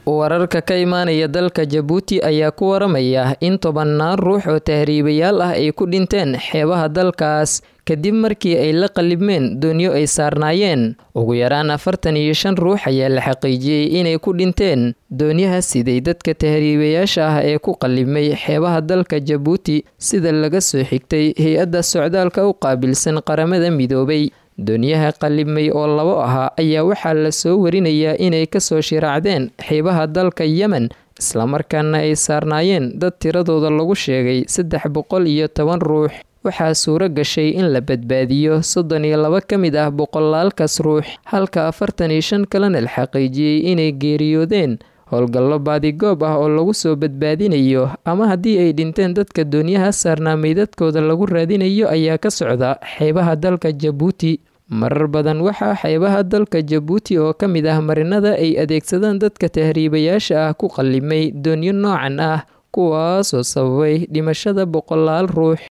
wararka ka imaanaya dalka jabuuti ayaa ku waramaya in tobannaan ruux oo tahriibayaal ah ay ku dhinteen xeebaha dalkaas kadib markii ay la qalibmeen doonyo ay saarnaayeen ugu yaraan afartan iyo shan ruux ayaa la xaqiijiyey inay ku dhinteen doonyaha siday dadka tahriibayaasha ah ee ku qalibmay xeebaha dalka jabuuti sida laga soo xigtay hay-adda socdaalka u qaabilsan qaramada midoobay doonyaha qalibmay oo labo ahaa ayaa waxaa la soo warinayaa inay kasoo shiraacdeen xeebaha dalka yemen islamarkaana ay saarnaayeen dad tiradooda lagu sheegay saddex boqol iyo toban ruux waxaa suuro gashay in la badbaadiyo soddon iyo laba ka mid ah boqolaalkaas ruux halka afartan iyo shan kalena la xaqiijiyey inay geeriyoodeen howlgallo baadigoob ah oo lagu soo badbaadinayo ama haddii ay dhinteen dadka doonyaha saarnaa meydadkooda lagu raadinayo ayaa ka socda xeebaha dalka jabuuti marar badan waxaa xeebaha dalka jabuuti oo ka mid ah marinada ay adeegsadaan dadka tahriibayaasha ah ku qallimay doonyo noocan ah kuwaasoo sababay dhimashada boqolaal ruux